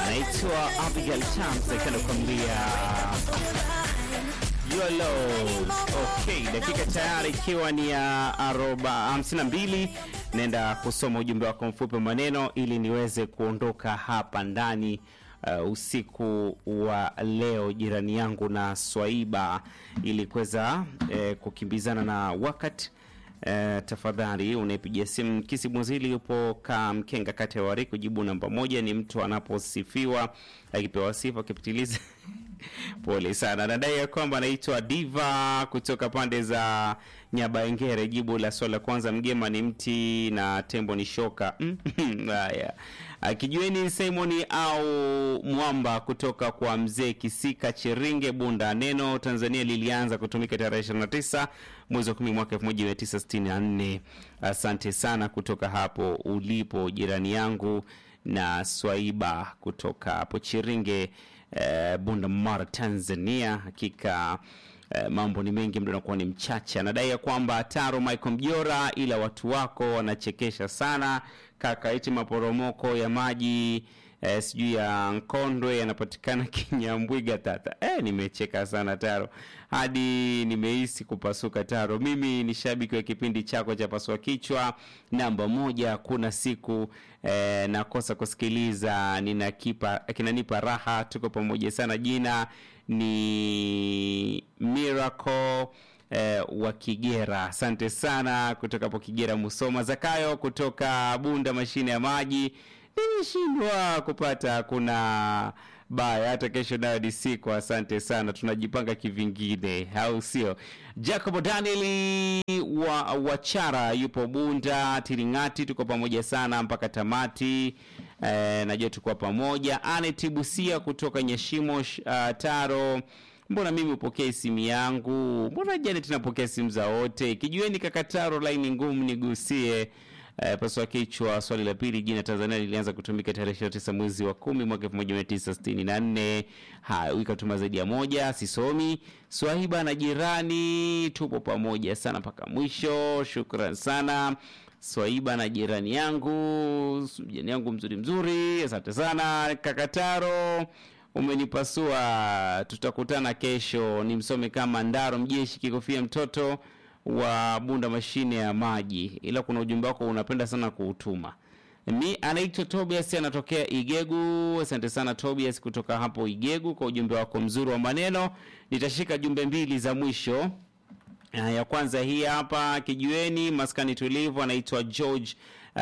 anaitwa Abigail Chams akiwa anakuambia YOLO. Okay, dakika tayari ikiwa ni ya aroba hamsini na mbili. Naenda kusoma ujumbe wako mfupi wa maneno ili niweze kuondoka hapa ndani uh, usiku wa leo, jirani yangu na Swaiba, ili kuweza eh, kukimbizana na wakati Eh, tafadhali unaipigia simu Kisibunzili yupo Kamkenga, kati ya Wari. Kujibu namba moja ni mtu anaposifiwa akipewa sifa akipitiliza Pole sana. Nadai ya kwamba anaitwa Diva kutoka pande za Nyabaengere. Jibu la swali la kwanza, mgema ni mti na tembo ni shoka. Haya, akijueni Simoni au mwamba kutoka kwa mzee Kisika Cheringe Bunda. Neno Tanzania lilianza kutumika tarehe 29 mwezi wa 10 mwaka 1964. Asante sana kutoka hapo ulipo jirani yangu na Swaiba kutoka hapo Chiringe eh, Bunda Mara Tanzania. Hakika eh, mambo ni mengi, mdo nakuwa ni mchache. Anadai ya kwamba Taro Michael Mjora, ila watu wako wanachekesha sana kaka, iti maporomoko ya maji eh, sijui ya Nkondwe yanapatikana Kinyambwiga tata. Eh, nimecheka sana Taro hadi nimehisi kupasuka. Taro, mimi ni shabiki wa kipindi chako cha pasua kichwa namba moja. Kuna siku eh, nakosa kusikiliza, ninakipa kinanipa raha. Tuko pamoja sana. Jina ni Miracle eh, wa Kigera. Asante sana kutoka hapo Kigera, Musoma. Zakayo kutoka Bunda, mashine ya maji nimeshindwa kupata kuna baya hata kesho nayo ni siku. Asante sana, tunajipanga kivingine, au sio? Jacob Daniel wa Wachara yupo Bunda Tiringati, tuko pamoja sana mpaka tamati. E, najua tuko pamoja. Anet Busia kutoka Nyashimo uh, Taro Mbona mimi upokee simu yangu? Mbona Janet napokea simu za wote? Kijueni kakataro, laini ngumu, nigusie Uh, paswa kichwa. Swali la pili, jina Tanzania lilianza kutumika tarehe 29 mwezi wa kumi mwaka 1964. Haya, ikatuma zaidi ya moja, sisomi. Swahiba na jirani, tupo pamoja sana mpaka mwisho. Shukran sana Swaiba na jirani yangu, jirani yangu mzuri mzuri, asante sana Kakataro, umenipasua. Tutakutana kesho, ni msome kama Ndaro Mjeshi Kikofia, mtoto wa Bunda mashine ya maji, ila kuna ujumbe wako unapenda sana kuutuma. Mi anaitwa Tobias, anatokea Igegu. Asante sana Tobias kutoka hapo Igegu kwa ujumbe wako mzuri wa maneno. Nitashika jumbe mbili za mwisho. Uh, ya kwanza hii hapa kijueni maskani tulivu, anaitwa George uh,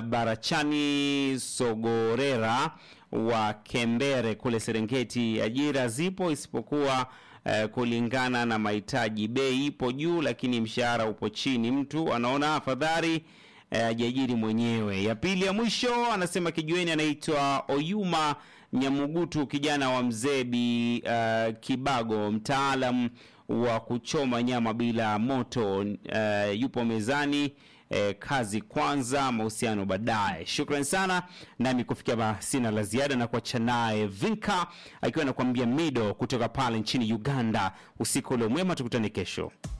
Barachani Sogorera wa Kembere kule Serengeti. Ajira zipo isipokuwa uh, kulingana na mahitaji. Bei ipo juu, lakini mshahara upo chini. Mtu anaona afadhali ajiajiri uh, mwenyewe. Ya pili ya mwisho anasema kijueni, anaitwa Oyuma Nyamugutu, kijana wa Mzebi uh, Kibago, mtaalam wa kuchoma nyama bila moto. Uh, yupo mezani. Eh, kazi kwanza, mahusiano baadaye. Shukran sana, nami kufikia sina la ziada na kuacha naye Vinka akiwa anakuambia Mido kutoka pale nchini Uganda. Usiku ule mwema, tukutane kesho.